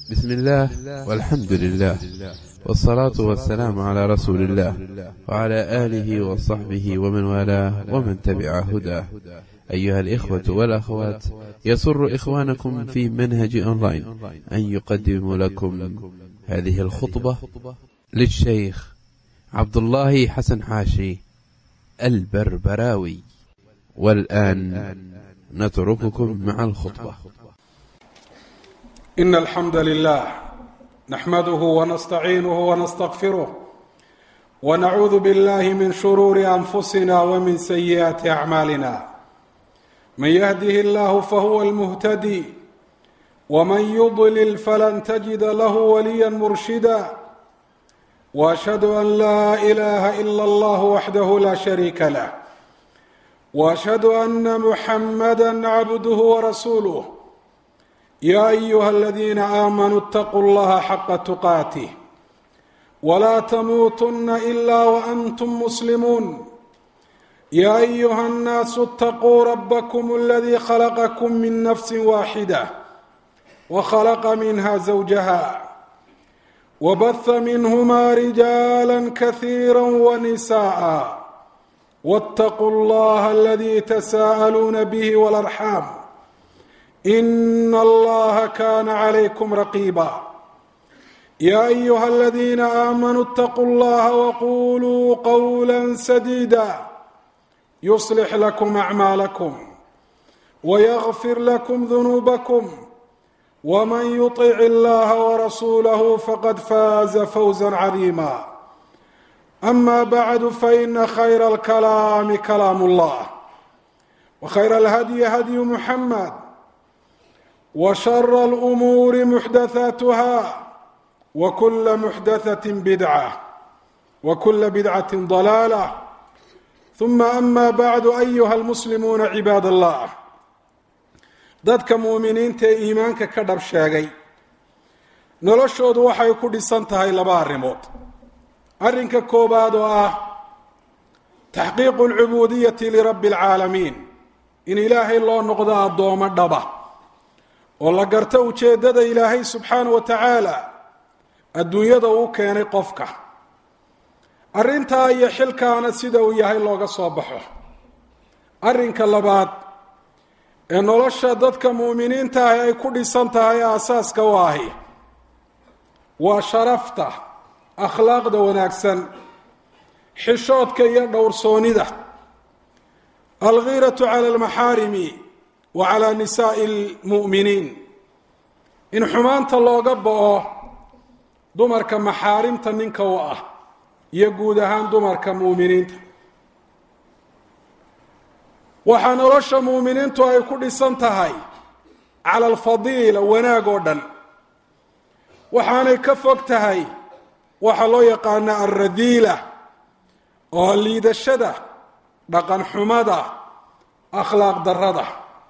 بسم الله والحمد لله والصلاة والسلام على رسول الله وعلى آله وصحبه ومن والاه ومن تبع هداه أيها الإخوة والأخوات يسر إخوانكم في منهج أونلاين أن يقدم لكم هذه الخطبة للشيخ عبد الله حسن حاشي البربراوي والآن نترككم مع الخطبة إن الحمد لله نحمده ونستعينه ونستغفره ونعوذ بالله من شرور أنفسنا ومن سيئات أعمالنا من يهده الله فهو المهتدي ومن يضلل فلن تجد له وليا مرشدا واشهد ان لا اله الا الله وحده لا شريك له واشهد ان محمدا عبده ورسوله يا ايها الذين امنوا اتقوا الله حق تقاته ولا تموتن الا وانتم مسلمون يا ايها الناس اتقوا ربكم الذي خلقكم من نفس واحده وخلق منها زوجها وبث منهما رجالا كثيرا ونساء واتقوا الله الذي تساءلون به والارحام ان الله كان عليكم رقيبا يا ايها الذين امنوا اتقوا الله وقولوا قولا سديدا يصلح لكم اعمالكم ويغفر لكم ذنوبكم ومن يطع الله ورسوله فقد فاز فوزا عظيما اما بعد فان خير الكلام كلام الله وخير الهدي هدي محمد وشر الامور محدثاتها وكل محدثه بدعه وكل بدعه ضلاله ثم اما بعد ايها المسلمون عباد الله dadka muuminiinta ee iimaanka ka dhab sheegay noloshoodu waxay ku dhisan tahay laba arrimood arrinka koowaad oo ah taxqiiqu alcubuudiyati lirabbi alcaalamiin in ilaahay loo noqdo addoomo dhaba oo la garto ujeeddada ilaahay subxaana wa tacaala adduunyada uu keenay qofka arrintaa iyo xilkaana sida uu yahay looga soo baxo arrinka labaad ee nolosha dadka muuminiinta ahi ay ku dhisan tahay aasaaska u ahi waa sharafta akhlaaqda wanaagsan xishoodka iyo dhowrsoonida algiiratu cala almaxaarimi wa calaa nisaa'i almu'miniin in xumaanta looga bo-o dumarka maxaarimta ninka u ah iyo guud ahaan dumarka muuminiinta waxaa nolosha muuminiintu ay ku dhisan tahay cala alfadiila wanaag oo dhan waxaanay ka fog tahay waxaa loo yaqaana alradiila oo liidashada dhaqan xumada akhlaaq darrada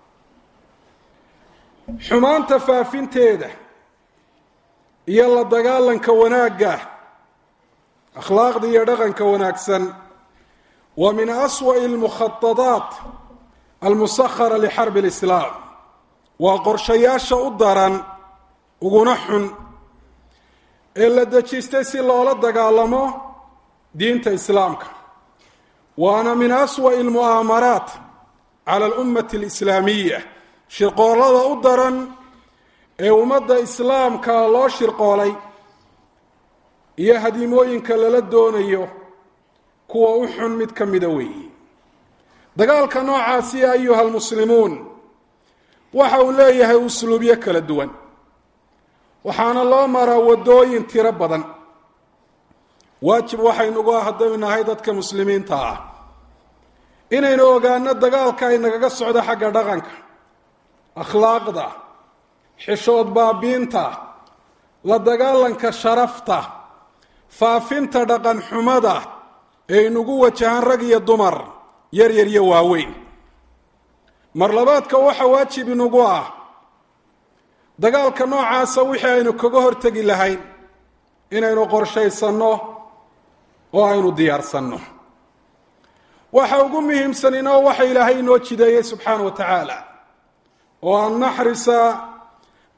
xumaanta faafinteeda iyo la dagaalanka wanaagga akhlaaqda iyo dhaqanka wanaagsan wa min aswa'i almukhatadaat almusahara lixarbi alislaam waa qorshayaasha u daran uguna xun ee la dejistay si loola dagaalamo diinta islaamka waana min aswa'i almu'aamaraat cala alummati alislaamiya shirqoolada u daran ee ummadda islaamka loo shirqoolay iyo hadiimooyinka lala doonayo kuwa u xun mid ka mida weeye dagaalka noocaasi ayuha almuslimuun waxa uu leeyahay usluubyo kala duwan waxaana loo maraa waddooyin tiro badan waajib waxaynugu ah haddaynu nahay dadka muslimiinta ah inaynu ogaano dagaalka ay nagaga socdo xagga dhaqanka akhlaaqda xishood baabiinta la dagaalanka sharafta faafinta dhaqan xumada ee inugu wajahaan rag iyo dumar yar yar iyo waaweyn mar labaadka waxa waajib inugu ah dagaalka noocaasa wixii aynu kaga hortegi lahayn inaynu qorshaysanno oo aynu diyaarsanno waxa ugu muhiimsanina waxa ilaahay inoo jideeyey subxaana wa tacaala oo an naxrisa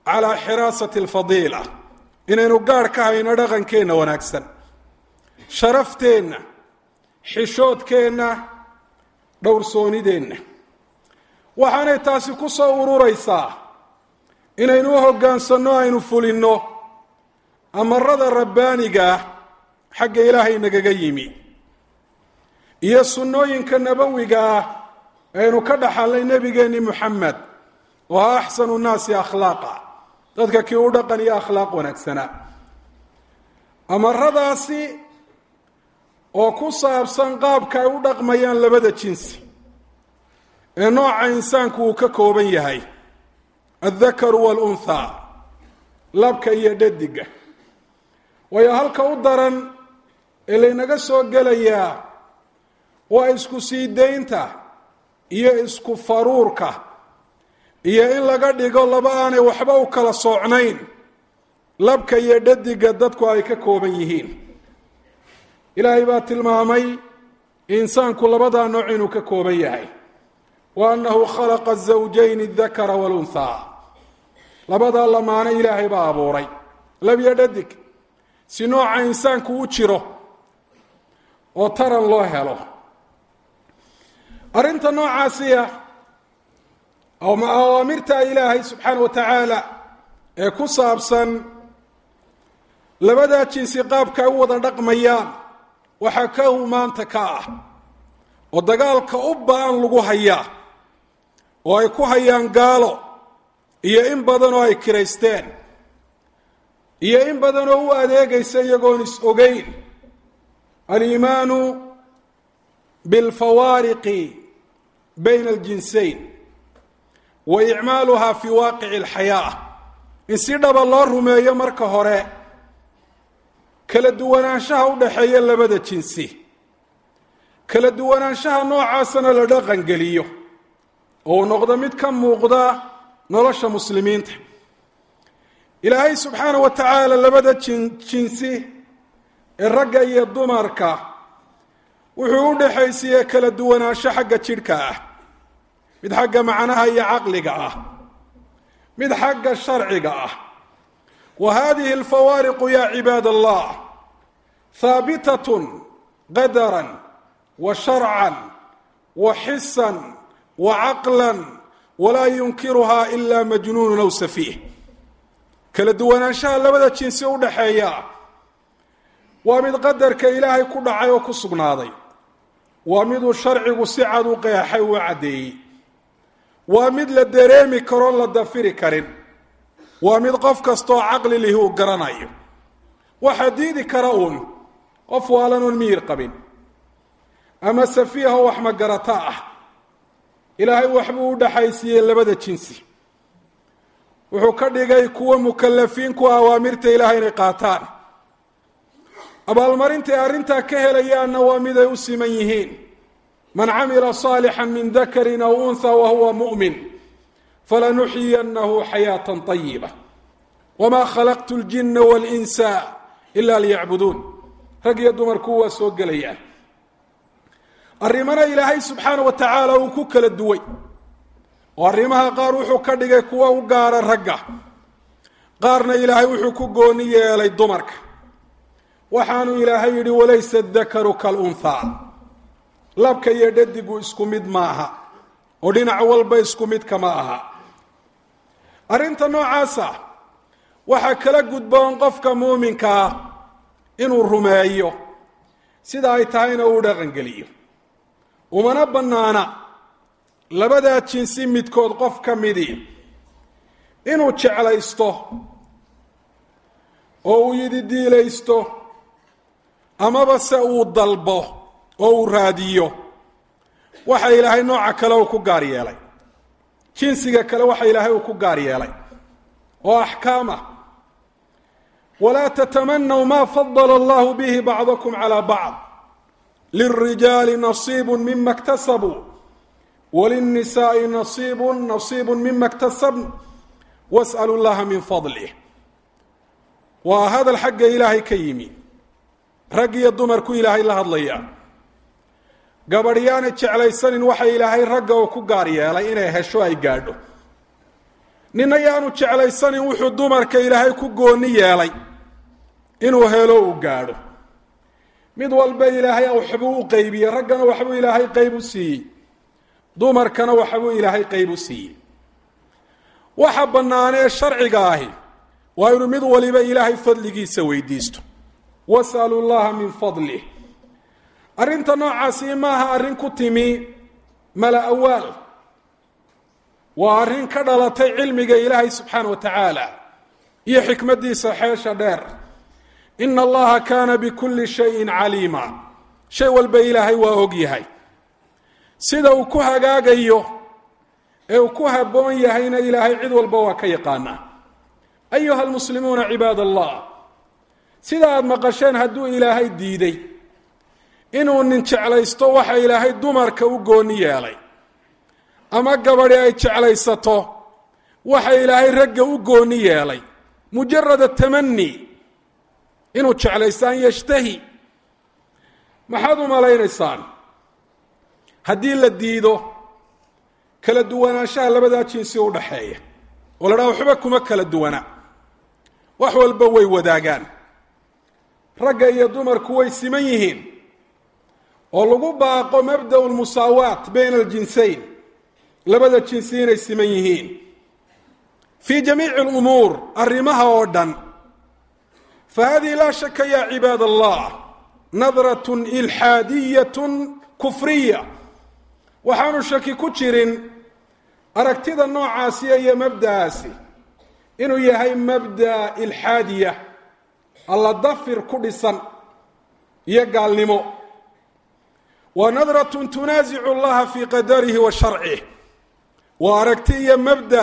calaa xiraasati alfadiila inaynu gaadh ka hayno dhaqankeenna wanaagsan sharafteenna xishoodkeenna dhowrsoonideenna waxaanay taasi ku soo ururaysaa inaynu u hoggaansanno aynu fulinno amarada rabbaaniga ah xagga ilaahay nagaga yimi iyo sunnooyinka nabowiga ah aynu ka dhaxalnay nebigeenni moxamed oo ha axsanu nnaasi akhlaaqa dadka kii u dhaqan iyo akhlaaq wanaagsanaa amaradaasi oo ku saabsan qaabka ay u dhaqmayaan labada jinsi ee nooca insaanku uu ka kooban yahay addakaru waalunthaa labka iyo dhadiga waayo halka u daran ee laynaga soo gelayaa waa isku sii daynta iyo isku faruurka iyo in laga dhigo laba aanay waxba u kala soocnayn labka iyo dhadiga dadku ay ka kooban yihiin ilaahay baa tilmaamay insaanku labadaa nooc inuu ka kooban yahay wa annahu khalaqa azawjayn adakara walunthaa labadaa lamaano ilaahay baa abuuray labyo dhadig si nooca insaanku u jiro oo taran loo helo arrinta noocaasiya awaamirta ilaahay subxaana wa tacaala ee ku saabsan labadaa jinsi qaabka ay u wada dhaqmayaan waxaa ka maanta ka ah oo dagaalka u ba-an lagu hayaa oo ay ku hayaan gaalo iyo in badan oo ay kiraysteen iyo in badan oo u adeegaysa iyagoon is ogeyn aliimaanu bilfawaariqi bayna aljinsayn wa icmaaluha fi waaqici alxayaa in si dhaba loo rumeeyo marka hore kala duwanaanshaha u dhaxeeya labada jinsi kala duwanaanshaha noocaasana la dhaqangeliyo oo uu noqdo mid ka muuqda nolosha muslimiinta ilaahay subxaana wa tacaala labada jin jinsi ee ragga iyo dumarka wuxuu u dhexaysiiyey kala duwanaansho xagga jidhka ah mid xagga macnaha iyo caqliga ah mid xagga sharciga ah wa hadihi alfawaariqu ya cibaad allah haabitatun qadaran wa sharcan wa xisan wa caqlan walaa yunkiruha ila majnuunun aw safiih kala duwanaanshaha labada jinsi u dhaxeeya waa mid qadarka ilaahay ku dhacay oo ku sugnaaday waa miduu sharcigu si cad u qeexay uu caddeeyey waa mid la dareemi karoo la dafiri karin waa mid qof kastaoo caqli lihi uu garanayo waxaa diidi kara uun qof waalan oon miyir qabin ama safiihoo wax magarata ah ilaahay waxbuu u dhaxaysiiyey labada jinsi wuxuu ka dhigay kuwa mukalafiin ku awaamirta ilaahay inay qaataan abaalmarintay arrintaa ka helayaanna waa mid ay u siman yihiin man camila صaalixا min dakari aw unha wahuwa muؤmin falanuxyiyannahu xayaaةa طayiba wma khalaqtu اljina wاlinsa ila liyacbuduun rag iyo dumarku waa soo gelayaan arrimana ilaahay subxaana wa tacaala uu ku kala duway oo arrimaha qaar wuxuu ka dhigay kuwa u gaara ragga qaarna ilaahay wuxuu ku gooni yeelay dumarka waxaanu ilaahay yidhi walaysa dakaru kalunhaa labka iyo dhadigu isku mid maaha oo dhinac walba isku mid kama aha arrinta noocaasa waxaa kala gudboon qofka muuminka ah inuu rumeeyo sida ay tahayna uu dhaqangeliyo umana bannaana labadaa jinsi midkood qof ka midii inuu jeclaysto oo uu yidhi diilaysto amaba se uu dalbo oo uu raadiyo waxa ilaahay nooca kale uu ku gaar yeelay jinsiga kale waxa ilaahay uu ku gaar yeelay oo axkaam ah walaa tatamanaw ma fadala allahu bihi bacdakum calaa bacd lilrijaali nasiibu mima اktasabuu walinnisaai nasiibu nasiibu mima اktasabn was'alu llaha min fadlih waa hadal xagga ilaahay ka yimi rag iyo dumarku ilaahay la hadlaya gabadh yaanay jeclaysanin waxa ilaahay ragga uu ku gaar yeelay inay hesho ay gaadho nina yaanu jeclaysanin wuxuu dumarka ilaahay ku gooni yeelay inuu helo uu gaadho mid walba ilaahay waxbuu u qeybiyey raggana waxbuu ilaahay qeyb u siiyey dumarkana waxbuu ilaahay qeyb u siiyey waxa bannaanee sharciga ahi waa inuu mid waliba ilaahay fadligiisa weydiisto wasalu llaha min fadlih arrinta noocaasi maaha arrin ku timi mala awaal waa arrin ka dhalatay cilmiga ilaahay subxaana wa tacaala iyo xikmaddiisa xeesha dheer ina allaha kaana bikulli shayin caliima shay walba ilaahay waa og yahay sida uu ku hagaagayo ee uu ku habboon yahayna ilaahay cid walba waa ka yaqaanaa ayuha almuslimuuna cibaad allah sida aada maqasheen hadduu ilaahay diiday inuu nin jeclaysto waxa ilaahay dumarka u gooni yeelay ama gabadhi ay jeclaysato waxa ilaahay ragga u gooni yeelay mujarada tamani inuu jeclaysto an yashtahi maxaad u malaynaysaan haddii la diido kala duwanaanshaha labadaa jinsi u dhaxeeya oo la dhaha waxba kuma kala duwana wax walba way wadaagaan ragga iyo dumarku way siman yihiin oo lagu baaqo mabda'u lmusaawaat bayna aljinsayn labada jinsi inay siman yihiin fii jamiici lumuur arrimaha oo dhan fa hadihi laa shaka ya cibaad allah nadratun ilxaadiyatun kufriya waxaanu shaki ku jirin aragtida noocaasiya iyo mabda'aasi inuu yahay mabda ilxaadiya alla dafir ku dhisan iyo gaalnimo wa nadratun tunaasicu allaha fii qadarihi wa sharcih waa aragti iyo mabda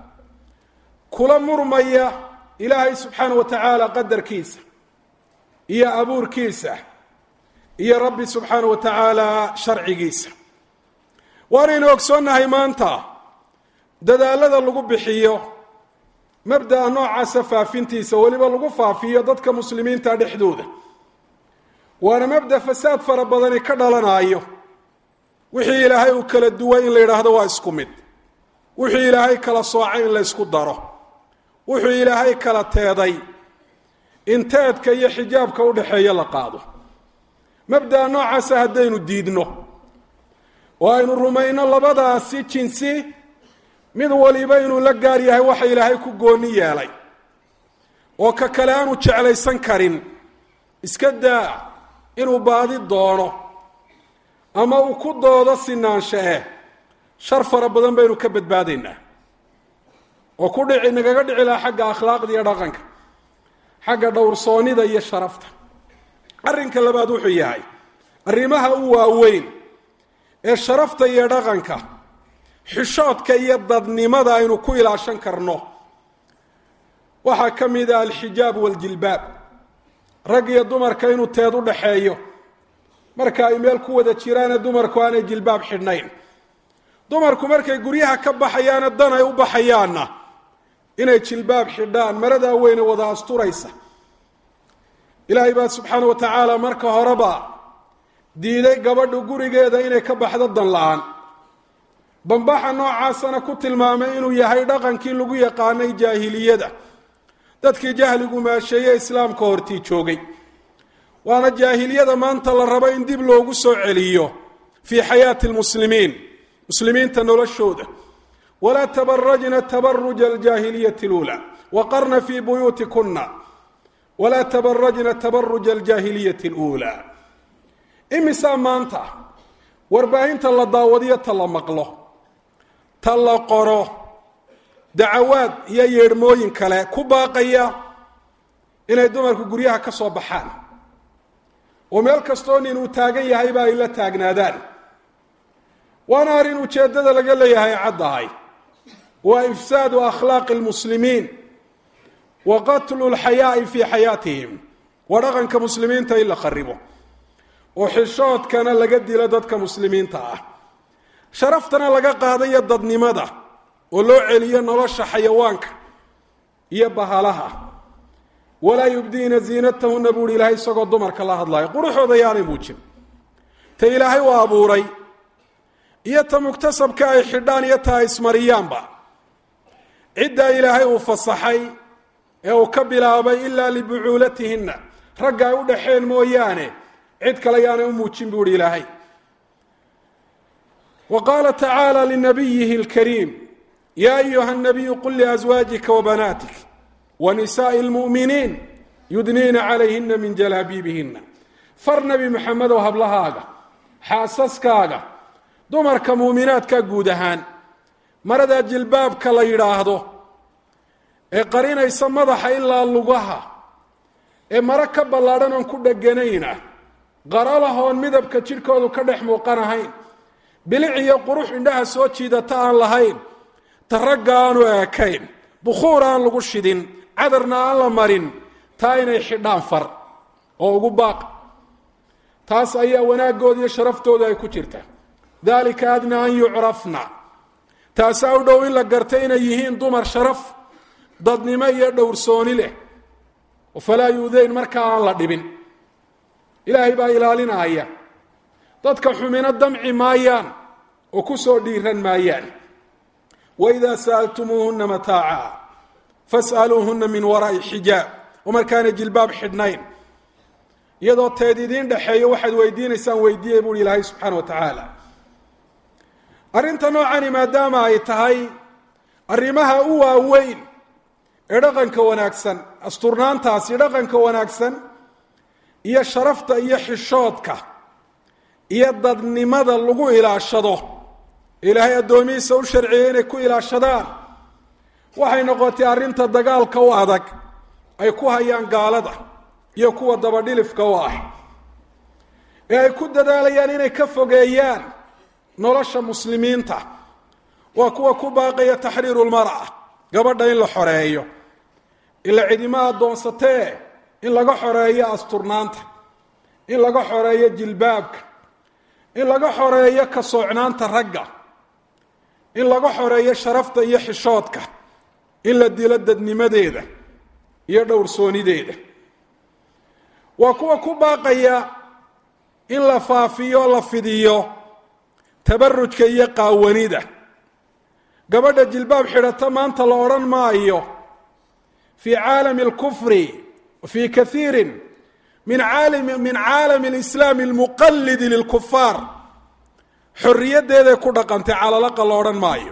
kula murmaya ilaahay subxaana wa tacaala qadarkiisa iyo abuurkiisa iyo rabbi subxaana wa tacaala sharcigiisa waanaynu ogsoonnahay maanta dadaalada lagu bixiyo mabda'a noocaasa faafintiisa weliba lagu faafiyo dadka muslimiinta dhexdooda waana mabda fasaad fara badani ka dhalanaayo wixii ilaahay uu kala duway in la yidhaahdo waa isku mid wuxuu ilaahay kala soocay in la ysku daro wuxuu ilaahay kala teeday in teedka iyo xijaabka udhaxeeya la qaado mabda'a noocaasa haddaynu diidno oo aynu rumayno labadaasi jinsi mid waliba inuu la gaar yahay waxa ilaahay ku gooni yeelay oo ka kale aanu jeclaysan karin iska daa inuu baadi doono ama uu ku doodo sinaansha eh shar fara badan baynu ka badbaadaynaa oo ku dhici nagaga dhici laha xagga akhlaaqda iyo dhaqanka xagga dhowrsoonnida iyo sharafta arrinka labaad wuxuu yahay arrimaha u waaweyn ee sharafta iyo dhaqanka xishoodka iyo dadnimada aynu ku ilaashan karno waxaa ka mid ah alxijaab waaljilbaab rag iyo dumarka inuu teed u dhaxeeyo marka ay meel ku wada jiraane dumarku aanay jilbaab xidhnayn dumarku markay guryaha ka baxayaana dan ay u baxayaanna inay jilbaab xidhaan maradaa weyne wada asturaysa ilaahay baa subxaana wa tacaala marka horeba diiday gabadhu gurigeeda inay ka baxdo dan la-aan bambaxa noocaasana ku tilmaamay inuu yahay dhaqankii lagu yaqaanay jaahiliyada dadkii jahligu maasheeye islaamka hortii joogay waana jaahiliyada maanta la rabo in dib loogu soo celiyo fii xayaati lmuslimiin muslimiinta noloshooda walaa tabarajna tabaruja aljaahiliyati اlula waqarna fii buyuutikuna walaa tabarajna tabaruja aljaahiliyati اlula imisaa maanta warbaahinta la daawadiyo ta la maqlo ta la qoro dacawaad iyo yeedhmooyin kale ku baaqaya inay dumarku guryaha ka soo baxaan oo meel kastoo nin uu taagan yahayba ay la taagnaadaan waana arrin ujeeddada laga leeyahay caddahay waa ifsaadu akhlaaqi lmuslimiin wa qatlu lxayaa'i fii xayaatihim waa dhaqanka muslimiinta in la kharibo oo xishoodkana laga dilo dadka muslimiinta ah sharaftana laga qaadayo dadnimada oo loo celiyo nolosha xayawaanka iyo bahalaha walaa yubdiina ziinatahuna buuhi ilaahay isagoo dumarka la hadlayo quruxooda yaanay muujin ta ilaahay u abuuray iyo ta muktasabka ay xidhaan iyo ta ay ismariyaanba ciddaa ilaahay uu fasaxay ee uu ka bilaabay ilaa libucuulatihinna ragga ay u dhaxeen mooyaane cid kale yaanay u muujin buu ihi ilaahay wa qaala tacaala linabiyihi اlkariim ya ayuha الnabiyu qul liaswaajika wabanaatik wanisaءi اlmu'miniin yudniina calayhina min jalaabiibihina far nebi maxamedow hablahaaga xaasaskaaga dumarka muuminaadka guud ahaan marada jilbaabka la yidhaahdo ee qarinaysa madaxa ilaa lugaha ee maro ka ballaadhan oon ku dheganayna qaralahoon midabka jidhkoodu ka dhex muuqan ahayn bilic iyo qurux indhaha soo jiidata aan lahayn ta ragga aanu eekayn bukhuur aan lagu shidin cadarna aan la marin taa inay xidhaan far oo ugu baaq taas ayaa wanaaggooda iyo sharaftooda ay ku jirta dalika adna an yucrafna taasaa u dhow in la garta inay yihiin dumar sharaf dadnimo iyo dhowrsooni leh falaa yuudayn markaa aan la dhibin ilaahay baa ilaalinaya dadka xumino damci maayaan oo ku soo dhiiran maayaan waidaa sa'altumuuhuna mataaca fas'aluuhuna min waraa'i xijaab oo markaana jilbaab xidhnayn iyadoo teed idiin dhexeeyo waxaad weydiinaysaan weydiiyey buuhi ilaahay subxaana wa tacaala arrinta noocani maadaama ay tahay arrimaha u waaweyn ee dhaqanka wanaagsan asturnaantaasi dhaqanka wanaagsan iyo sharafta iyo xishoodka iyo dadnimada lagu ilaashado ilaahay addoomihiisa u sharciyey inay ku ilaashadaan waxay noqotay arrinta dagaalka u adag ay ku hayaan gaalada iyo kuwa dabadhilifka u ah ee ay ku dadaalayaan inay ka fogeeyaan nolosha muslimiinta waa kuwa ku baaqaya taxriiru lmar'a gabadha in la xoreeyo ila cidima addoonsatee in laga xoreeyo asturnaanta in laga xoreeyo jilbaabka in laga xoreeyo ka soocnaanta ragga in laga xoreeyo sharafta iyo xishoodka in la dilo dadnimadeeda iyo dhowrsoonideeda waa kuwa ku baaqaya in la faafiyo la fidiyo tabarujka iyo qaawanida gabadha jilbaab xidhata maanta la odhan maayo fii caalami اlkufri fii kaiiri min aalimi min caalami اlislaami اlmuqalidi lilkufaar xorriyaddeeday ku dhaqantay calalaqa la odhan maayo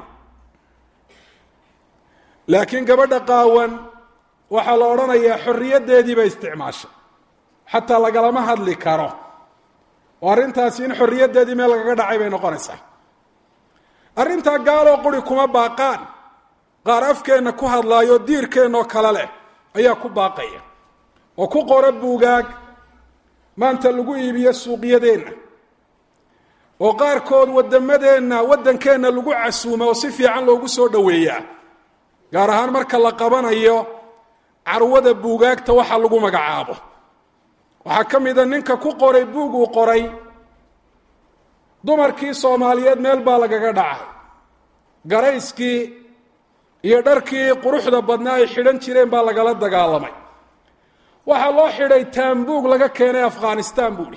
laakiin gabadha qaawan waxaa la odhanayaa xorriyaddeedii bay isticmaashay xataa lagalama hadli karo oo arrintaasi in xorriyaddeedii meel lagaga dhacay bay noqonaysaa arrintaa gaaloo quri kuma baaqaan qaar afkeenna ku hadlaayo diirkeennoo kale leh ayaa ku baaqaya oo ku qora buugaag maanta lagu iibiyo suuqyadeenna oo qaarkood waddamadeenna waddankeenna lagu casuuma oo si fiican loogu soo dhoweeyaa gaar ahaan marka la qabanayo carwada buugaagta waxa lagu magacaabo waxaa ka mida ninka ku qoray buug uu qoray dumarkii soomaaliyeed meel baa lagaga dhacay garayskii iyo dharkii quruxda badnaa ay xidhan jireen baa lagala dagaalamay waxaa loo xidhay taambuug laga keenay afghanistan buuhi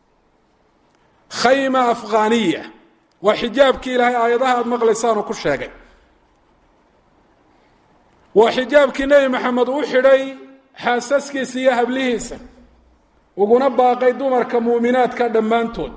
khayma afghaniya waa xijaabkii ilaahay aayadaha aada maqlaysaanu ku sheegay waa xijaabkii nebi maxamed uu xidhay xaasaskiisa iyo hablihiisa uguna baaqay dumarka muuminaadka dhammaantood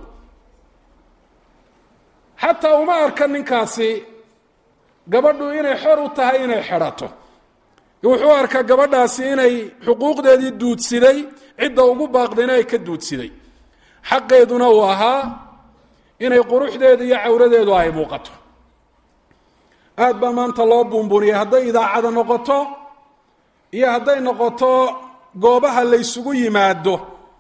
xataa uma arka ninkaasi gabadhu inay xor u tahay inay xidhato wuxuu arkaa gabadhaasi inay xuquuqdeedii duudsiday cidda ugu baaqdayna ay ka duudsiday xaqeeduna uu ahaa inay quruxdeeda iyo cawradeedu ay muuqato aad baa maanta loo buunbuuniyay hadday idaacada noqoto iyo hadday noqoto goobaha la ysugu yimaado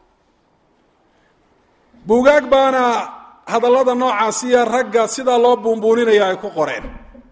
buugaag baana hadallada noocaasiya ragga sidaa loo buunbuuninaya ay ku qoreen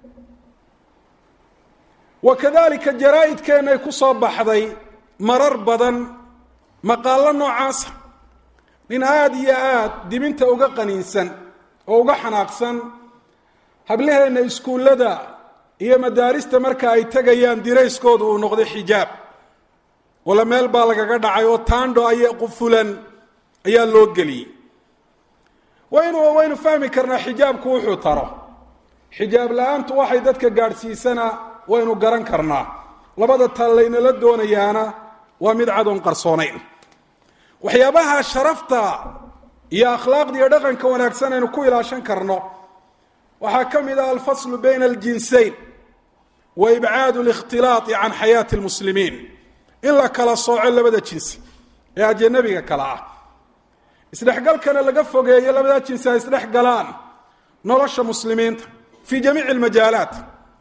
wa kadalika jaraa-idkeennay ku soo baxday marar badan maqaallo noocaasa nin aada iyo aada dibinta uga qaniinsan oo uga xanaaqsan hablaheenna iskuullada iyo madaarista marka ay tegayaan dirayskoodu uu noqday xijaab wala meel baa lagaga dhacay oo taandho aya qufulan ayaa loo geliyey waynu waynu fahmi karnaa xijaabku wuxuu taro xijaab la-aantu waxay dadka gaadhsiisanaa waynu garan karnaa labada tal laynala doonayaana waa mid cadoon qarsoonayn waxyaabaha sharafta iyo akhlaaqda iyo dhaqanka wanaagsan aynu ku ilaashan karno waxaa ka mid ah alfaslu bayna aljinsayn wa ibcaadu likhtilaai can xayaati lmuslimiin in la kala sooco labada jinsi ee ajanabiga kale ah isdhexgalkana laga fogeeyo labadaa jinsi ay isdhex galaan nolosha muslimiinta fii jamiici lmajaalaat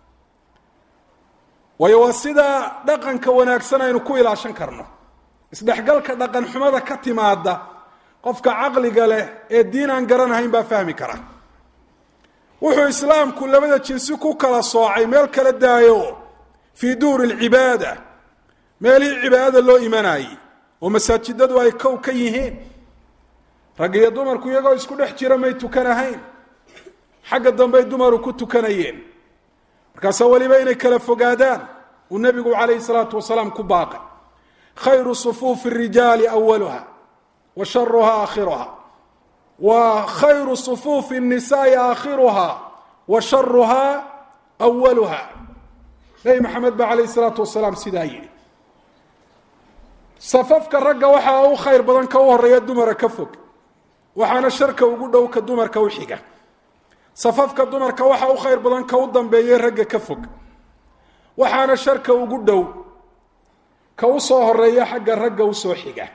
waayo waa sidaa dhaqanka wanaagsan aynu ku ilaashan karno isdhexgalka dhaqan xumada ka timaada qofka caqliga leh ee diin aan garanahayn baa fahmi kara wuxuu islaamku labada jinsi ku kala soocay meel kala daayo fii duuri lcibaada meelihii cibaadada loo imanayey oo masaajidadu ay kow ka yihiin rag iyo dumarku iyagoo isku dhex jira may tukanahayn xagga dambey dumaru ku tukanayeen markaasaa weliba inay kala fogaadaan uu nebigu calayhi salaatu wasalaam ku baaqay khayru sufuufi rijaali awaluha wa sharuha aakhiruha wa khayru sufuufi الnisaai aakhiruha wa sharuha awaluha nebi maxamed ba calayh salaatu wasalaam sidaa yidhi safafka ragga waxaa u khayr badan ka u horeeya dumara ka fog waxaana sharka ugu dhow ka dumarka u xiga safafka dumarka waxaa u khayr badan ka u dambeeyay ragga ka fog waxaana sharka ugu dhow ka u soo horeeya xagga ragga usoo xiga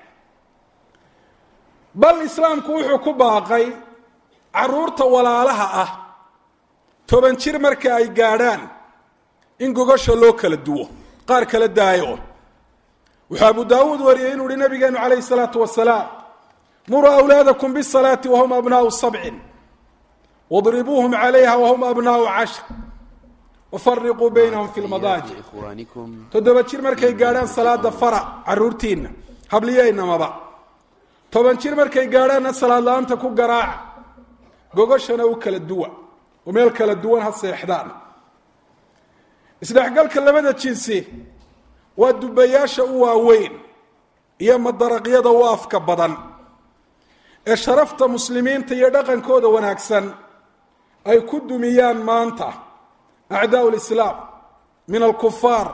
bal islaamku wuxuu ku baaqay caruurta walaalaha ah toban jir marka ay gaadhaan in gogasha loo kala duwo qaar kala daayo wuxuu abu daawuud wariyey inuu uhi nabigeenu calayhi salaatu wasalaam muruu awlaadakum bisalaati wahum abnaau sabcin wadribuuhum calayha wahum abnaau cashr wafariquu baynahum fi lmadaajic toddoba jir markay gaadhaan salaada fara caruurtiinna habliyeynamaba toban jir markay gaadhaanna salaad la-aanta ku garaaca gogoshana u kala duwa oo meel kala duwan ha seexdaan isdhexgalka labada jinsi waa dubayaasha u waaweyn iyo madaraqyada u afka badan ee sharafta muslimiinta iyo dhaqankooda wanaagsan ay ku dumiyaan maanta acdaa lislaam min alkufaar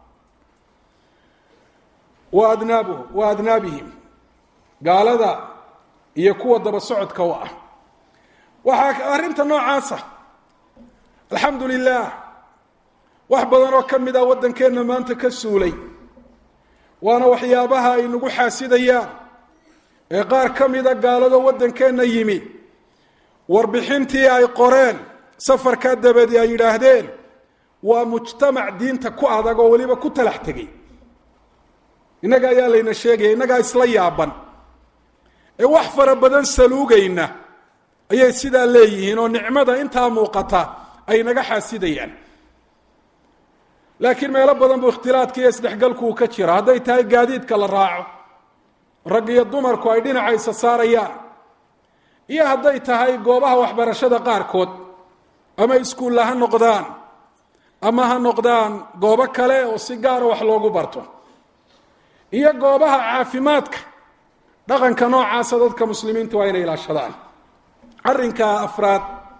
wa adnaabuh wa adnaabihim gaalada iyo kuwa daba socodka u ah waxaa arrinta noocaasa alxamdu lilah wax badan oo ka mid ah waddankeenna maanta ka suulay waana waxyaabaha ay nagu xaasidayaan ee qaar ka mida gaalado waddankeenna yimi warbixintii ay qoreen safarkaa dabadi ay yidhaahdeen waa mujtamac diinta ku adag oo weliba ku talax tegay innaga ayaa layna sheegaya innagaa isla yaaban ee wax fara badan saluugayna ayay sidaa leeyihiin oo nicmada intaa muuqata ay naga xaasidayaan laakiin meelo badan buu ikhtilaadka iyo isdhexgalku uu ka jira hadday tahay gaadiidka la raaco rag iyo dumarku ay dhinacaysa saarayaan iyo hadday tahay goobaha waxbarashada qaarkood ama iskuulla ha noqdaan ama ha noqdaan goobo kale oo si gaara wax loogu barto iyo goobaha caafimaadka dhaqanka noocaasa dadka muslimiinta waa inay ilaashadaan arrinka afraad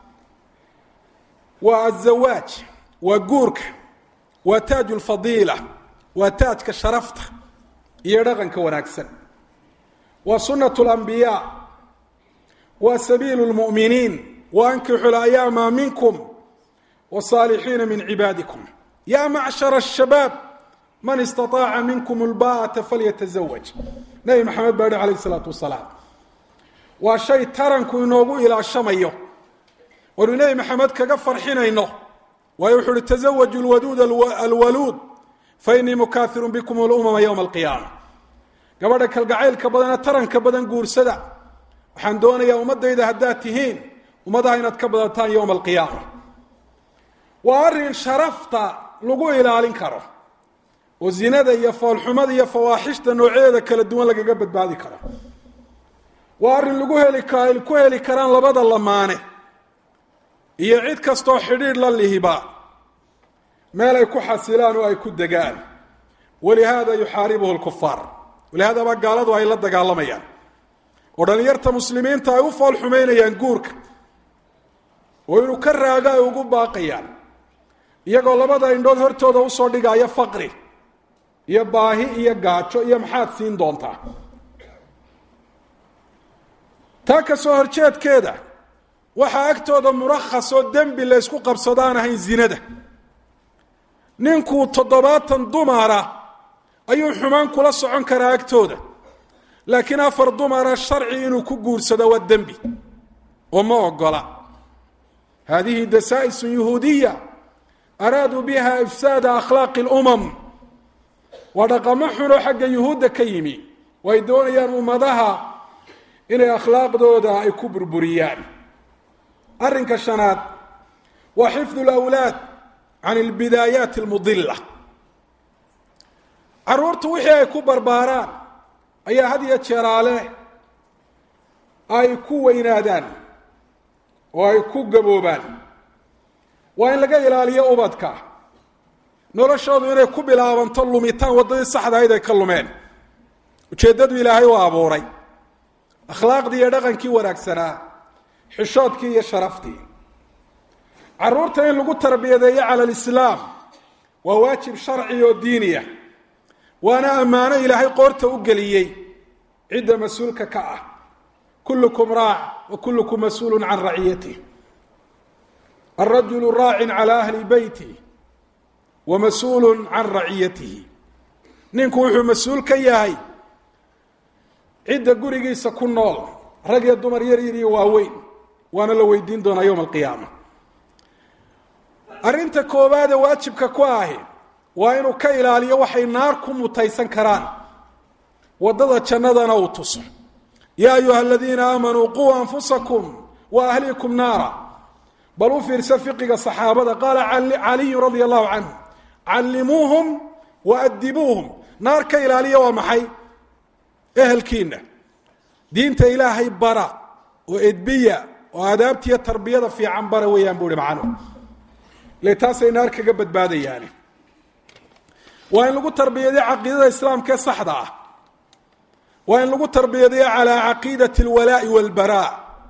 waa azawaaj waa guurka waa taaju lfadiila waa taajka sharafta iyo dhaqanka wanaagsan waa sunat lambiyaa waa sabiilu lmu'miniin wa ankixu layaama minkum wsaalixiina min cibaadikum ya macshara shabaab man istaaaca minkum lbaata falyatazawaj nabi maxamed baa hi alayh salaatu wasalaam waa shay taranku inoogu ilaashamayo waynu nebi maxamed kaga farxinayno waayo wuxu uhi tazawaju lwaduud alwaluud fainii mukaahirun bikum lumama ywma alqiyaama gabadha kalgacaylka badana taranka badan guursada waxaan doonayaa ummadayda haddaad tihiin ummadaha inaad ka badataan yowma alqiyaama waa arrin sharafta lagu ilaalin karo oo zinada iyo foolxumada iyo fawaaxishta noocyadeeda kala duwan lagaga badbaadi karo waa arrin lagu heli ku heli karaan labada lamaane iyo cid kastoo xidhiidh la lihiba meel ay ku xasilaan oo ay ku degaan walihaada yuxaaribuhu lkufaar walihaada baa gaaladu ay la dagaalamayaan oo dhalinyarta muslimiinta ay u fool xumaynayaan guurka oo inuu ka raaga ay ugu baaqayaan iyagoo labada indhood hortooda usoo dhigaya faqri iyo baahi iyo gaajo iyo maxaad siin doontaa taa ka soo horjeedkeeda waxaa agtooda murakhasoo dembi la ysku qabsado aan ahayn zinada ninkuu toddobaatan dumara ayuu xumaan kula socon karaa agtooda laakiin afar dumara sharci inuu ku guursado waa dembi oo ma ogola hadihi dasaa'isun yuhuudiya araaduu biha ifsaada akhlaaqi اlumam waa dhaqamo xunoo xagga yuhuudda ka yimi oo ay doonayaan ummadaha inay akhlaaqdooda ay ku burburiyaan arrinka shanaad waa xifdu اlawlaad can اlbidaayaati اlmudila caruurtu wixii ay ku barbaaraan ayaa had iyo jeeraale ay ku weynaadaan oo ay ku gaboobaan waa in laga ilaaliyo ubadka noloshoodu inay ku bilaabanto lumitaan waddadii saxdahayd ay ka lumeen ujeeddadu ilaahay u abuuray akhlaaqdii iyo dhaqankii wanaagsanaa xishoodkii iyo sharaftii caruurta in lagu tarbiyadeeyo cala alislaam waa waajib sharci oo diiniya waana ammaano ilaahay qoorta u geliyey cidda mas-uulka ka ah kullukum raac wa kullukum mas-uulun can raciyatih alrajulu raacin cala ahli beyti wa mas-uulun can raciyatihi ninku wuxuu mas-uul ka yahay cidda gurigiisa ku nool rag iyo dumar yar yar iyo waaweyn waana la weydiin doonaa yowma alqiyaama arrinta koowaade waajibka ku ahi waa inuu ka ilaaliyo waxay naar ku mutaysan karaan waddada jannadana uu tuso yaa ayuha aladiina aamanuu quu anfusakum wa ahliikum naara bal u fiirsa fiqiga saxaabada qaala caliyun radia allahu canhu callimuuhum wa adibuuhum naar ka ilaaliya waa maxay ehelkiina diinta ilaahay bara oo edbiya oo aadaabtiiyo tarbiyada fiican bara weeyaan buu ihi macnuhu ile taasay naar kaga badbaadayaani waa in lagu tarbiyadeyo caqiidada islaamka ee saxda ah waa in lagu tarbiyadeyo calaa caqiidati alwalaa'i walbaraa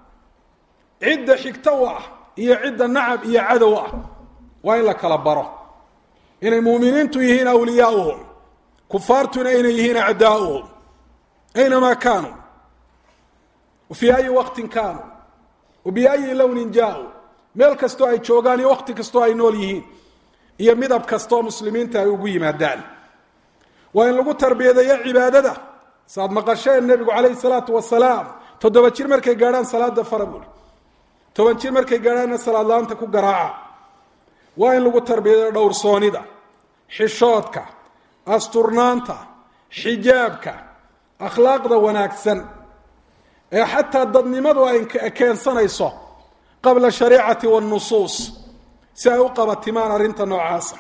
cidda xigto u ah iyo cidda nacab iyo cadow ah waa in la kala baro inay muuminiintu yihiin awliyaauhum kufaartuna inay yihiin acdaauhum aynamaa kaanuu wa fii ayi waqtin kaanuu wa biayi lownin jaa-u meel kastoo ay joogaan iyo waqti kastoo ay nool yihiin iyo midab kastoo muslimiinta ay ugu yimaadaan waa in lagu tarbiyadeeyo cibaadada saad maqasheen nebigu calayhi salaatu wasalaam toddoba jir markay gaadhaan salaada fara buuri toban jir markay gaadhaanna salaad la-aanta ku garaaca waa in lagu tarbiyadeeyo dhowrsoonida xishoodka asturnaanta xijaabka akhlaaqda wanaagsan ee xataa dadnimadu ay keensanayso qabla shariicati wanusuus si ay u qabatimaan arrinta noocaasa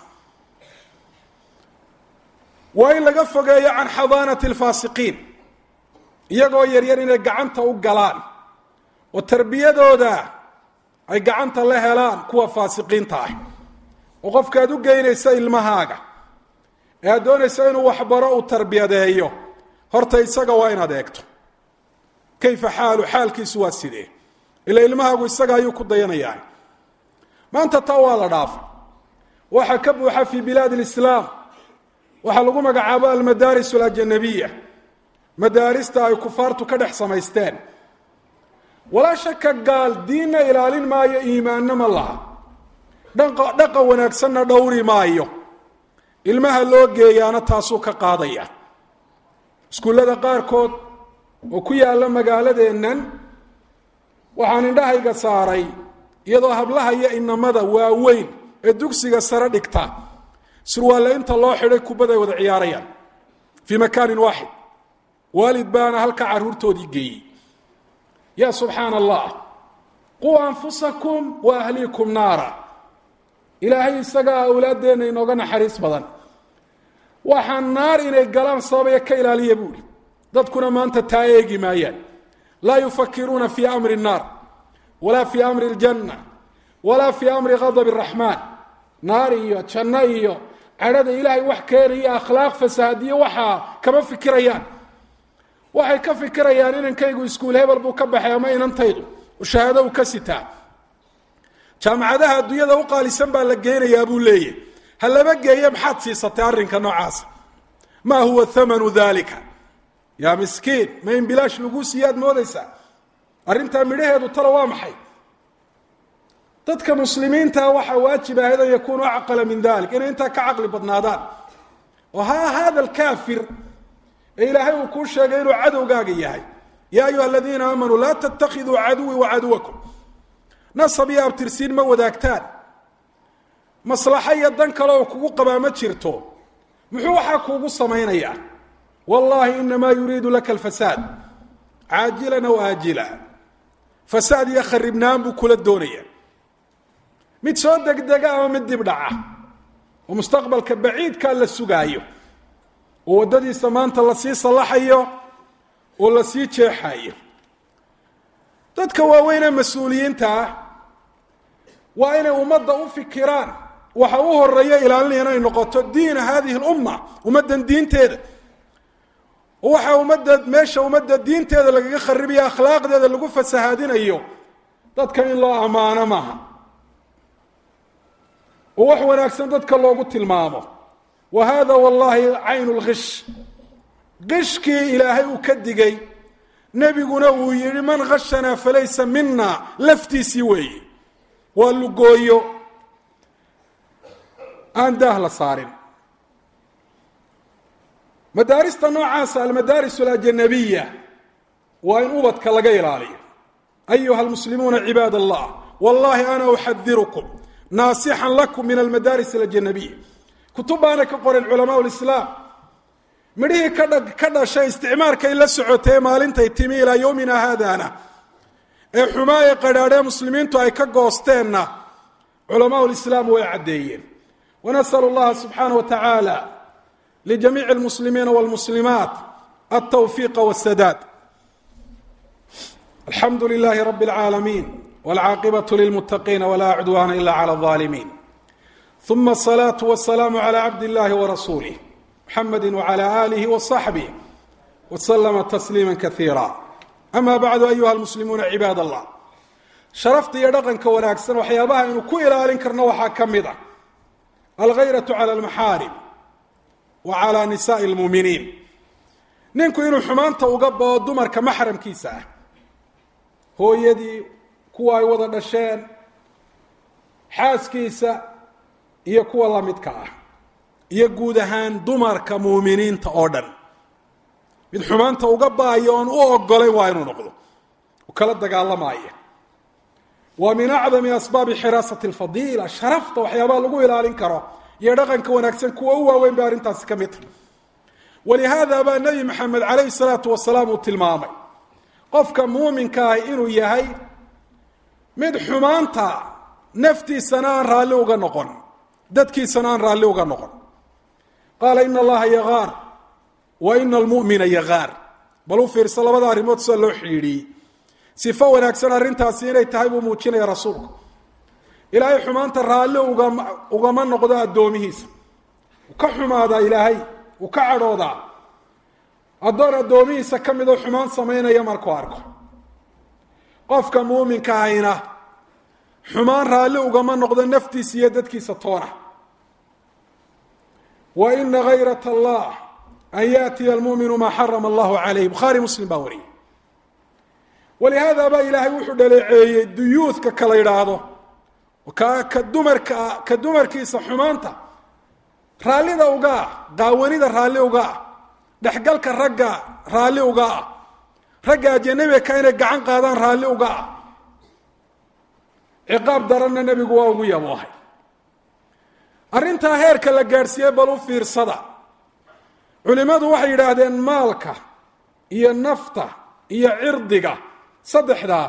waa in laga fogeeyo can xadaanati alfaasiqiin iyagoo yaryar inay gacanta u galaan oo tarbiyadooda ay gacanta la helaan kuwa faasiqiinta ah oo qofka aad u geynaysa ilmahaaga ee aad doonaysa inuu waxbaro uu tarbiyadeeyo horta isaga waa inaad eegto kayfa xaalu xaalkiisu waa sidee ila ilmahaagu isaga ayuu ku dayanayaa maanta taa waa la dhaafa waxaa ka buuxa fii bilaad alislaam waxaa lagu magacaabo almadaaris alajanabiya madaarista ay kufaartu ka dhex samaysteen walaa shaka gaal diinna ilaalin maayo iimaanna ma laha dhaqa wanaagsanna dhowri maayo ilmaha loo geeyaana taasuu ka qaadaya iskuullada qaarkood oo ku yaalla magaaladeennan waxaan indhahayga saaray iyadoo hablaha iyo inamada waaweyn ee dugsiga sare dhigta surwaalle inta loo xidhay kubbaday wada ciyaarayaan fii makaanin waaxid waalid baana halka carruurtoodii geeyey yaa subxaana allah quu anfusakum wa ahliikum naara ilaahay isagaa awlaaddeenna inooga naxariis badan waxaa naar inay galaan sababaya ka ilaaliya buuhi dadkuna maanta taa eegi maayaan laa yufakiruuna fii amri الnaar walaa fii amri اljanna walaa fii amri gadab الraxmaan naar iyo janno iyo cadhada ilaahay wax keenaya akhlaaq fasaadiyo waxaa kama fikirayaan waxay ka fikirayaan inankaygu iskuul hebel buu ka baxay ama inantaydu shahaado uu ka sitaa jaamacadaha adduunyada u qaalisan baa la geenayaa buu leeyahy ha laba geeye maxaad siisatay arrinka noocaasa maa huwa thamanu dalika yaa miskiin ma in bilaash laguu siiyaad moodaysaa arrintaa midhaheedu talo waa maxay dadka muslimiinta waxaa waajib ahayd an yakunuu acqala min dalik inay intaa ka caqli badnaadaan oo ha hada alkaafir ee ilaahay uu kuu sheegay inuu cadowgaaga yahay ya ayuha aladiina aamanuu laa tatakiduu caduwii wacaduwakum nasab iyo abtirsiin ma wadaagtaan maslaxo iyo dan kale oo kugu qabaa ma jirto muxuu waxaa kuugu samaynayaa wallahi inamaa yuriidu laka alfasaad caajilan aw aajila fasaad iyo kharibnaan buu kula doonaya mid soo degdega ama mid dib dhaca oo mustaqbalka baciidkaa la sugaayo oo waddadiisa maanta lasii sallaxayo oo lasii jeexayo dadka waaweynee mas-uuliyiinta ah waa inay ummadda u fikiraan waxa u horeeya ilaalinaya inay noqoto diina hadihi lumma ummaddan diinteeda oo waxaa ummadda meesha ummadda diinteeda lagaga kharibayo akhlaaqdeeda lagu fasahaadinayo dadka in loo ammaano maaha oo wax wanaagsan dadka loogu tilmaamo wa hada wallahi caynu lkish qishkii ilaahay uu ka digay nebiguna uu yihi man khashanaa falaysa mina laftiisii weeye waa lugooyo aan daah la saarin madaarista noocaasa almadaaris alajanabiya waa in ubadka laga ilaaliyo ayuha almuslimuuna cibaad allah wallahi ana uxadirukum naasixan lakum min almadaaris alajanabiya kutub baana ka qoren culamaa lislaam midhihii kadha ka dhashay isticmaarkay la socotay maalintay timi ilaa yowmina haadana ee xumaa ee qadhaadhee muslimiintu ay ka goosteenna culamaa lislaam way caddeeyeen wanasalu llaha subxaana wa tacaala ljamiici almuslimiina walmuslimaat altawfiiqa wاsadaad alxamdu lilahi rabi اlcaalamiin wاlcaaqibaة lilmutaqiina wla cudwana ila clى الظaalimiin ثuma الصlaaة والسlاam عlى cabd اllahi وrasuulih mxamedi وعlى آlih وصaxbih وslma تsliima kaiira ama bacdu ayuha almuslimuuna cibaad allah sharafta iyo dhaqanka wanaagsan waxyaabaha aynu ku ilaalin karno waxaa ka mid a alghayratu cala almaxaarim wa calaa nisaai lmuuminiin ninku inuu xumaanta uga bao dumarka maxramkiisa ah hooyadii kuwa ay wada dhasheen xaaskiisa iyo kuwa lamidka ah iyo guud ahaan dumarka muuminiinta oo dhan mid xumaanta uga baayo oon u ogolayn waa inuu noqdo u kala dagaalamaya waa min acdami asbaabi xiraasati alfadiila sharafta waxyaabaha lagu ilaalin karo iyo dhaqanka wanaagsan kuwa u waaweyn bay arrintaasi ka mid tahay walihaada baa nebi maxamed calayhi salaatu wasalaam uu tilmaamay qofka muuminka ah inuu yahay mid xumaanta naftiisana aan raalli uga noqon dadkiisana aan raalli uga noqon qaala ina allaha yagaar wa ina almu'mina yagaar bal u fiirso labada arrimood sida loo xidhiidhiyey sifo wanaagsan arrintaasi inay tahay buu muujinaya rasuulku ilaahay xumaanta raalli ugama ugama noqdo addoomihiisa uu ka xumaadaa ilaahay uu ka cadhoodaa addoon addoomihiisa ka midoo xumaan samaynaya markuu arko qofka muuminka ahayna xumaan raalli ugama noqdo naftiisa iyo dadkiisa toona wa ina hayrat allah an yaatiya almuminu maa xarama allahu calayh bukhaari muslim baa wariyay walihaada baa ilaahay wuxuu dhaleeceeyey duyuudka kala yidhaahdo ka ka dumarka ka dumarkiisa xumaanta raallida uga ah qaawanida raalli uga ah dhexgalka ragga raalli uga ah ragga ajanabiga inay gacan qaadaan raalli uga ah ciqaab daranna nebigu waa ugu yaboohay arrintaa heerka la gaadhsiiyey bal u fiirsada culimmadu waxay yidhaahdeen maalka iyo nafta iyo cirdiga saddexdaa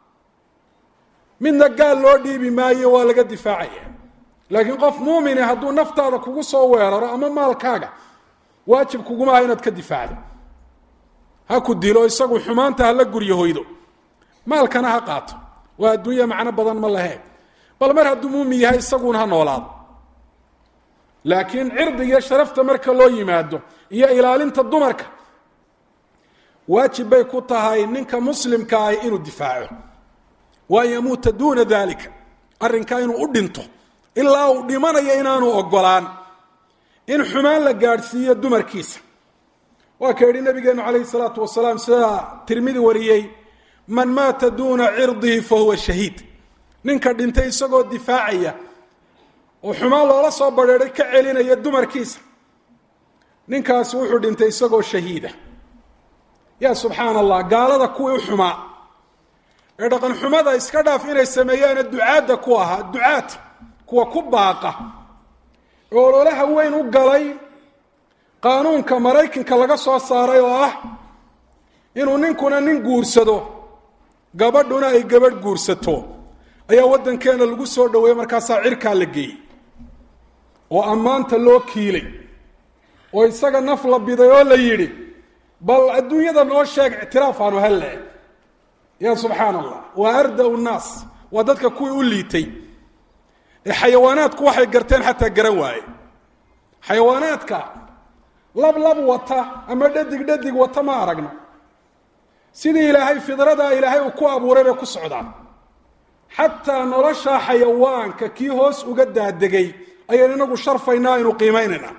midna gaal loo dhiibi maayo waa laga difaacaya laakiin qof muumine hadduu naftaada kugu soo weeraro ama maalkaaga waajib kuguma aha inaad ka difaacdo ha ku dilo isagu xumaanta hala guryahoydo maalkana ha qaato waa adduunya macno badan ma lahee bal mar hadduu muumin yahay isaguna ha noolaado laakiin cirdigiyo sharafta marka loo yimaado iyo ilaalinta dumarka waajib bay ku tahay ninka muslimka ah inuu difaaco waan yamuuta duuna dalika arrinkaa inuu u dhinto ilaa uu dhimanayo inaanu ogolaan in xumaan la gaadhsiiyo dumarkiisa waa ka yidhi nabigeenu calayhi salaatu wasalaam sida tirmidi wariyey man maata duuna cirdihi fa huwa shahiid ninka dhintay isagoo difaacaya oo xumaan loola soo badheedhay ka celinaya dumarkiisa ninkaasi wuxuu dhintay isagoo shahiida yaa subxaana allah gaalada kuwii u xumaa ee dhaqan xumada iska dhaaf inay sameeyaane ducaadda ku ahaa ducaad kuwa ku baaqa ee ololaha weyn u galay qaanuunka maraykanka laga soo saaray oo ah inuu ninkuna nin guursado gabadhuna ay gabadh guursato ayaa waddankeena lagu soo dhaweeyey markaasaa cirkaa la geeyey oo ammaanta loo kiilay oo isaga naf la biday oo la yidhi bal adduunyada noo sheeg ictiraaf aanu helle ya subxaana allah waa arda nnaas waa dadka kuwii u liitay ee xayawaanaadku waxay garteen xataa garan waaye xayawaanaadka lab lab wata ama dhadig dhadig wata ma aragno sidii ilaahay fidradaa ilaahay uu ku abuuray bay ku socdaan xataa nolosha xayawaanka kii hoos uga daadegay ayaan inagu sharfaynaa aynu qiimaynaynaa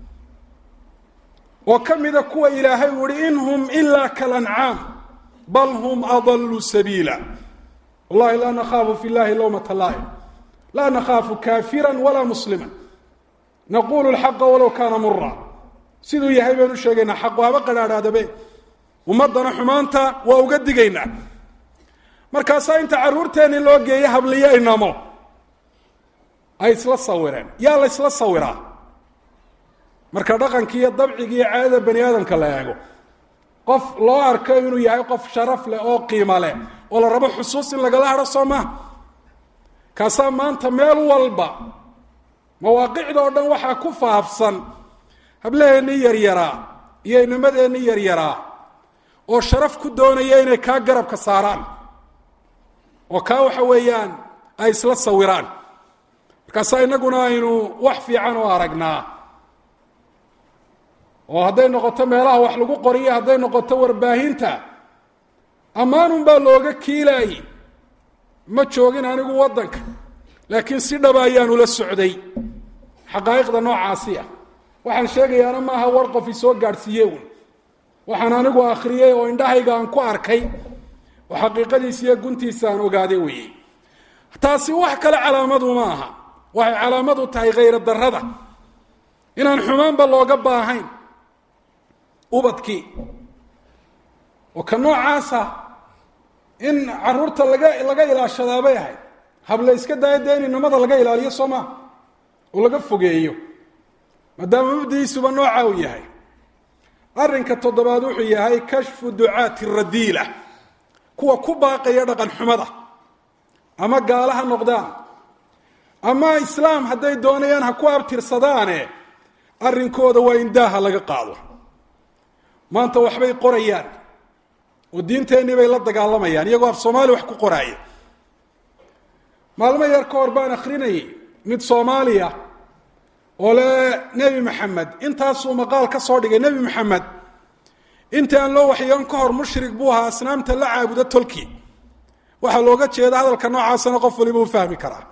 oo ka mida kuwa ilaahay uu ihi in hum ilaa kalancaam bal hum adaluu sabiila wallahi laa nakhaafu fi llahi lawmata laa'im laa nakhaafu kaafira walaa muslima naqulu lxaqa walow kaana mura siduu yahay baynu sheegaynaa xaqu haba qadhaadhaadabe ummaddana xumaanta waa uga digaynaa markaasaa inta carruurteenni loo geeya habliyo inamo ay isla sawireen yaa la ysla sawiraa marka dhaqankii iyo dabcigii iyo caadada bani aadamka la eego qof loo arko inuu yahay qof sharaf leh oo qiimo leh oo la rabo xusuus in lagala hadho soo maha kaasaa maanta meel walba mawaaqicda oo dhan waxaa ku faafsan hablaheennii yaryaraa iyo inamadeenii yaryaraa oo sharaf ku doonaya inay kaa garabka saaraan oo kaa waxa weeyaan ay isla sawiraan markaasaa innaguna aynu wax fiican oo aragnaa oo hadday noqoto meelaha wax lagu qoriyo hadday noqoto warbaahinta ammaanun baa looga kiilaayey ma joogin anigu waddanka laakiin si dhaba ayaanu la socday xaqaa'iqda noocaasi ah waxaan sheegayaana maaha war qof isoo gaadhsiiye un waxaan anigu akhriyey oo indhahayga aan ku arkay oo xaqiiqadiisa iyo guntiisa aan ogaaday weeyey taasi wax kale calaamadu ma aha waxay calaamadu tahay khayra darrada inaan xumaanba looga baahayn ubadkii oo ka noocaasa in caruurta laga laga ilaashadaa bay ahayd hable iska daaya dee in inamada laga ilaaliyo soo maa oo laga fogeeyo maadaama mabdigiisuba nooca uu yahay arrinka toddobaad wuxuu yahay kashfu ducaati radiila kuwa ku baaqaya dhaqan xumada ama gaala ha noqdaan ama islaam hadday doonayaan ha ku abtirsadaane arrinkooda waa in daaha laga qaado maanta waxbay qorayaan oo diinteennii bay la dagaalamayaan iyagoo af soomaali wax ku qoraaya maalmo yar ka hor baan akrinayay mid soomaaliya oo le nebi maxamed intaasuu maqaal ka soo dhigay nebi maxamed intii aan loo waxyoon ka hor mushrik buu ahaa asnaamta la caabuda tolki waxaa looga jeeda hadalka noocaasana qof waliba u fahmi karaa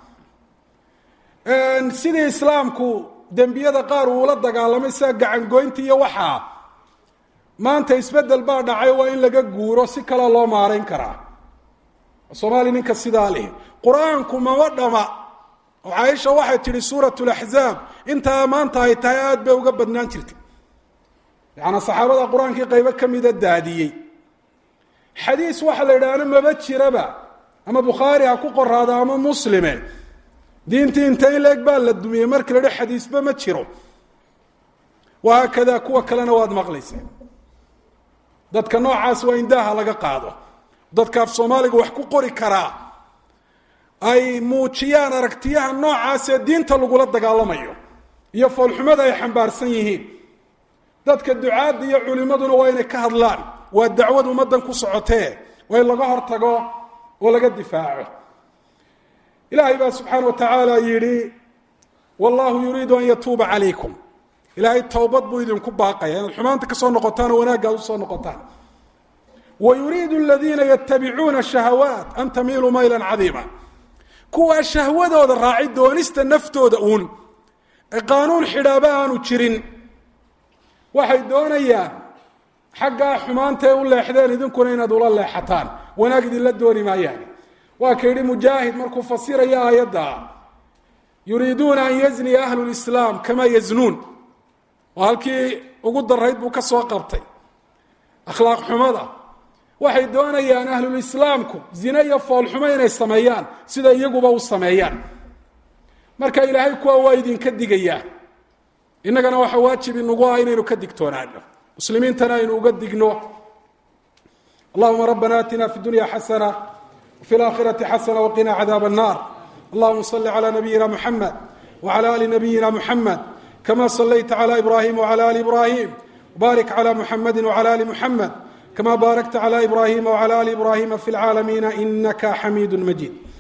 sidii islaamku dembiyada qaar uula dagaalamay sida gacangoynta iyo waxaa maanta isbeddel baa dhacay waa in laga guuro si kale loo maarayn karaa soomaaliya ninka sidaa leh qur-aanku mama dhama oo caaisha waxay tidhi suurat laxzaab intaa maanta ay tahay aada bay uga badnaan jirtay yacanaa saxaabada qur-aankii qaybo ka mida daadiyey xadiis waxa la yidhaahna maba jiraba ama bukhaari ha ku qoraado ama muslime diintii inta in leeg baa la dumiyey markii la dhi xadiisba ma jiro wahaakadaa kuwa kalena waad maqlayseen dadka noocaas waa in daaha laga qaado dadka af soomaaliga wax ku qori karaa ay muujiyaan aragtiyaha noocaasee diinta lagula dagaalamayo iyo foolxumada ay xambaarsan yihiin dadka ducaadda iyo culimaduna waa inay ka hadlaan waa dacwad ummaddan ku socotee waa in laga hortago oo laga difaaco ilaahay baa subxaana wa tacaala yidhi wallahu yuriidu an yatuuba calaykum ilaahay towbad buu idinku baaqaya inaad xumaanta ka soo noqotaan oo wanaaggaad usoo noqotaan wa yuriidu aladiina yatabicuuna shahawaat an tamiiluu maylan cadiima kuwaa shahwadooda raaci doonista naftooda uun ee qaanuun xidhaaba aanu jirin waxay doonayaan xaggaa xumaantae u leexdeen idinkuna inaad ula leexataan wanaag idinla dooni maayaan waa ka yidhi mujaahid markuu fasiraya aayadda yuriiduuna an yazniya ahlu lislaam kamaa yaznuun oo halkii ugu darayd buu ka soo qabtay akhlaaq xumada waxay doonayaan ahlulislaamku zine iyo foolxumo inay sameeyaan sida iyaguba u sameeyaan marka ilaahay kuwa waa idinka digayaa innagana waxaa waajib inagu ah inaynu ka digtoonaano muslimiintana aynu uga digno allahuma rabbana atina fi dunya xasana wfi اlaakhirati xasana waqina cadaab الnar allahuma صli عlى nabiyina mxamed wعlى ali nabiyina mxamed kama صlayta عlى ibrahim wعlى ali ibrahim wbarik عlى mxamedi wعlى ali mxamed kama barakta عlى ibrahima wعlى ali ibrahima fi اlcaalamiina inaka xamiid majid